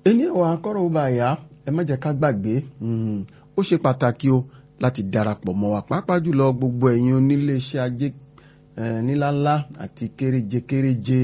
ẹni ẹ̀wọ̀n akọ́rọ̀ ó bá yá ẹ má jẹ́ ká gbàgbé ó ṣe pàtàkì o láti darapọ̀ mọ́ wa pàápàá jùlọ gbogbo ẹ̀yin oníléeṣẹ́ ajé níláńlá àti kéréje kéréje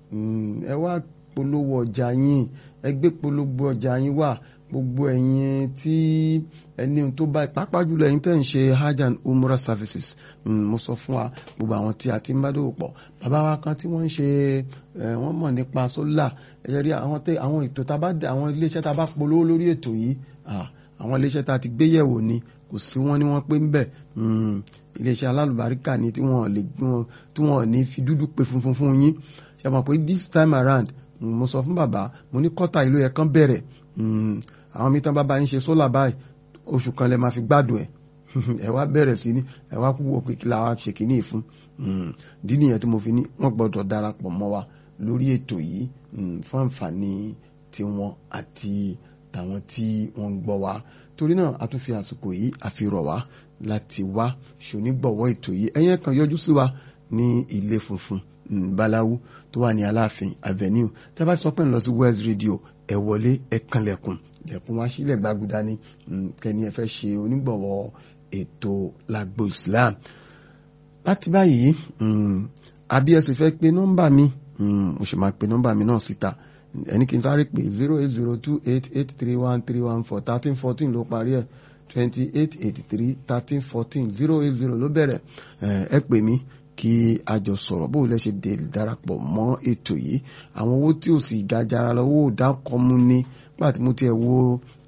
ẹ wá polówó ọjà yín ẹ gbé polówó ọjà yín wá gbogbo ẹ̀yin tí ẹni tó bá pàápàá jùlọ ẹ̀yin tẹ́ ń ṣe hajj and umrah services mo sọ fún wa gbogbo àwọn tí a ti ń bá dòwò pọ̀ bàbá wa kan tí wọ́n ń ṣe wọ́n mọ̀ nípa sólà ẹ̀yẹ rí àwọn tẹ àwọn ètò tá a bá àwọn iléeṣẹ́ tá a bá polówó lórí ètò yìí àwọn iléeṣẹ́ tá a ti gbé yẹ̀wò ni kò sí wọn ni wọ́n pé ń bẹ̀ iléeṣẹ́ alálùbáríkà ni tí wọ́n lè tí wọ́n ní fi dúdú pé funfun fún yín ṣe mọ̀ pé this time around mo sọ fún bàbá mo ní kọ́tà ìlú yẹn kan bẹ̀rẹ̀ àwọn mi tán bá bá yín ṣe sólà báyìí oṣù kan lẹ máa fi gbádùn ẹ̀ ẹ wá bẹ̀rẹ̀ sí ní ẹ wá kú wò pé kí la wá ṣe kìíní fún ìdí nìyẹn tí mo fi ní wọ́n gbọ́dọ̀ darapọ̀ mọ́ wa lórí ètò yìí fún àǹfààní tiwọn àti tàwọn tí wọ́n ń gbọ́ wa torí náà a tún fi àsìkò yìí àfihàn wá láti wá ṣonígbọ̀wọ́ ètò yìí ẹ̀yẹn kan yọjú sí wa ní ilé funfun báláwú tó wà ní aláàfin avenue tí a bá sọ pé ń lọ sí west radio ẹ wọlé ẹ kanlẹ̀kùn lẹ̀kùn wá sílẹ̀ gbàgùdá ní kẹ́ni ẹ fẹ́ ṣe onígbọ̀wọ́ ètò lágbo islam láti báyìí àbí ẹ sì fẹ́ pe nọ́mbà mi mo sì máa pe nọ́mbà mi náà síta ẹni kí n sáré pé zero eight zero two eight eight three one three one four thirteen fourteen ló parí ẹ̀ twenty eight eighty three thirteen fourteen zero eight zero ló bẹ̀rẹ̀ ẹ pè mí kí a jọ sọ̀rọ̀ bó lẹ ṣe dé darapọ̀ mọ́ ètò yìí àwọn owó tí ò sì ga jara lọ owó dákọ́mú ní nígbà tí mo tiẹ̀ wo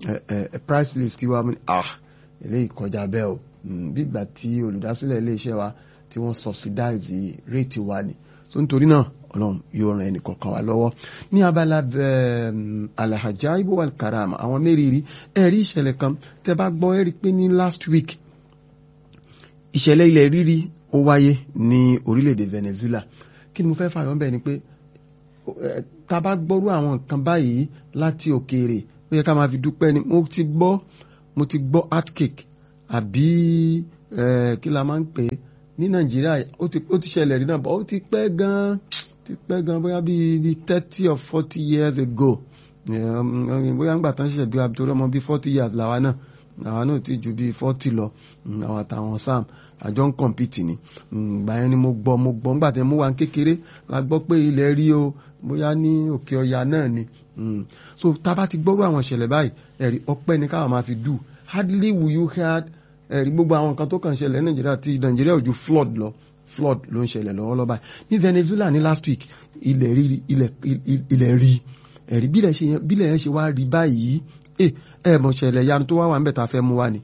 price list wa mi ah eléyìí kọjá bẹ́ẹ̀ o bí ìgbà tí olùdásílẹ̀ iléeṣẹ́ wa tí wọ́n subsidize rate wa ni so nítorí náà ọlọ́run yóò ran ẹnìkọ̀ọ̀kan wa lọ́wọ́ ní abala alahajaibu wal karama àwọn mẹ́rìírí ẹ̀rí ìṣẹ̀lẹ̀ kan tẹ́ bá gbọ́ ẹ̀rí pé ní last week ìṣẹ̀lẹ̀ ilẹ̀ rírí ó wáyé ní orílẹ̀-èdè Venezuela kí ni mo fẹ́ fàyọ́ bẹ́ẹ̀ ni pé tá a bá gbọ́rú àwọn nǹkan báyìí láti òkèèrè ó yẹ ká máa fi dúpẹ́ ni mo ti gbọ́ mo ti gbọ́ earthquake àbí kí la máa ń pè é ní Nàìjíríà ó ti ṣẹlẹ̀ rí náà bọ́ ó ti pẹ́ gan-an ti pẹ́ gan bóyá bíi bíi thirty or forty years ago bóyá ńgbà tán ṣẹ̀ṣẹ̀ bí wa torí ọmọ bíi forty years làwa náà àwa náà ti ju bíi forty lọ àwọn àtàwọn sam àjọ ń kọ̀mpìtì ni ìgbà yẹn ni mo gbọ́ mo gbọ́ ńgbà tẹ́ mú wa kékeré la gbọ́ pé ilẹ̀ rí o bóyá ní òkè ọya náà ni so tá a bá ti gbọ́rú àwọn ìṣẹ̀lẹ̀ báyìí ẹ̀rí ọpẹ́ ni káwọn máa fi dù hardly will you hear ẹ̀rí gbogbo àwọn nǹkan tó kàn ṣẹlẹ̀ nàìjíríà ti nàìjíríà ò ju flood lọ flood ló ń ṣẹlẹ̀ lọ́wọ́lọ́wọ́ báyìí ní Venezuela ní last week ilẹ̀ rí ilẹ̀ rí ẹ̀rí bílẹ̀ yẹn ṣe wá rí báyìí ẹ ẹ mọ̀ ṣẹlẹ̀ yanu tó wá wà níbẹ̀ tá a fẹ́ mú wá ni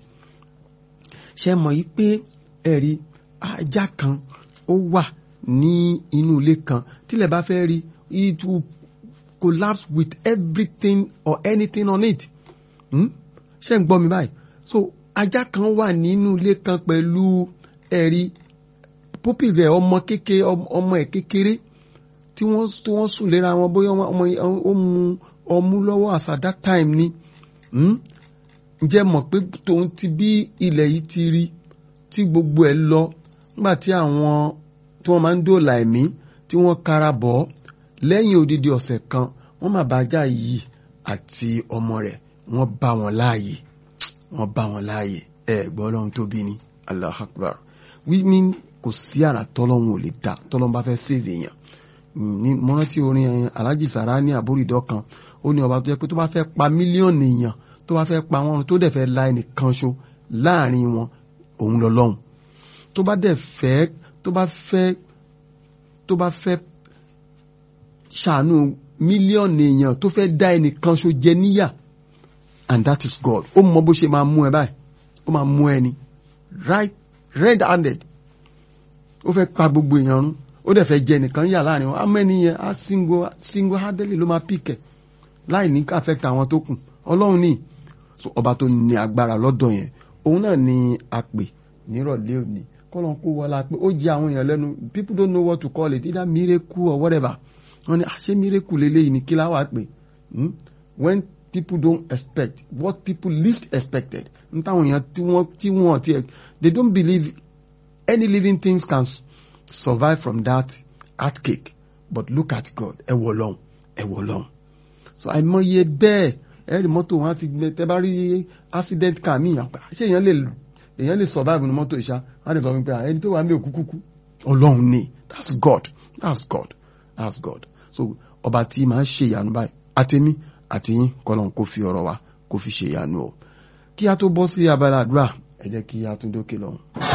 ṣe mọ̀ yí pé ẹ̀rí ajá kan ó wà ní inú ilé kan tílẹ̀ bá fẹ́ rí it will collapse with everything or anything on it ṣe ń gbọ́ mi báyìí so ajá kan wà nínú ilé kan pẹ̀lú ẹ̀rí puppies ẹ̀ ọmọ kékeré ọmọ ẹ̀ kékeré tí wọ́n tí wọ́n sùn léra wọn bóyá ọmọ ó mu ọmú lọ́wọ́ as at that time ni ǹjẹ́ mọ̀ pé tòun ti bí ilẹ̀ yìí ti rí tí gbogbo ẹ̀ lọ nígbà tí àwọn tí wọ́n máa ń dóòlà ẹ̀mí tí wọ́n kára bọ̀ lẹ́yìn odidi ọ̀sẹ̀ kan wọ́n máa bá ajá yìí àti ọmọ rẹ̀ wọ́n bá wọn láàyè wọ́n bá wọn láàyè ẹ̀ gbọ́ ọlọ́run tóbi ni allah akbar we mean kò sí àrà tọ́lọ́run ò lè dá tọ́lọ́run bá fẹ́ sèvè èèyàn ní mo rántí orin alhaji sara ní àbúrìdọ́ kan ó ní ọba tó yẹ pé tó bá fẹ́ pa mílíọ̀nù èèyàn tó bá fẹ́ pa wọn tó dẹ̀ fẹ́ la ẹnìkan ṣo láàrin wọn òun lọ lọ́hùn tó bá dẹ̀ fẹ́ tó bá fẹ́ tó bá fẹ́ ṣàánú mílíọ̀nù èèyàn tó fẹ́ dá ẹnìkan ṣo jẹ níyà and that is God ó mọ bó ṣe máa mú ẹ báyìí ó máa mú ẹ ni right red handed ó fẹ́ pa gbogbo èèyàn rún ó dẹ̀ fẹ́ jẹ nìkan yà láàrin wọn amẹ́ni yẹn á single single handedly ló máa pìkẹ̀ láì ní affect àwọn tó kù ọlọ́run ní so ọba tó ní agbára lọ́dọ̀ yẹn òun náà ni a pè nírọ̀lẹ́ òní kọ́lọ́n kó wọlá pé ó jẹ́ àwọn èèyàn lẹ́nu people don't know what to call it either miracle or whatever wọ́n ní àṣé miracle lélẹ́yìí ni kí láwàá pè when people don't expect what people least expected n táwọn èèyàn tí wọ́n tí wọ́n ti they don't believe any living things can survive from that earthquake but look at God ẹ wọ lọ́hùn ẹ wọ lọ́hùn so àìmọye bẹ́ẹ̀ ẹ̀rí mọ́tò wọn ti gbẹ tẹ́ bá rí accident car mi àpá ṣé èèyàn lè èèyàn lè survive ní mọ́tò ìṣá wọn á lè sọ wípé ẹni tó wà ní òkú kúkú ọlọ́run ni that's God that's God that's God so ọba tí màá ṣe ìyanu báyìí àtẹ̀mí àtẹ̀yìn kọ́lọ́n kó fi ọ̀rọ̀ wa kó fi ṣe ìyanu o kí a tó bọ́ sí abala àdúrà ẹ jẹ́ kí a tún dókè lọ́hùn.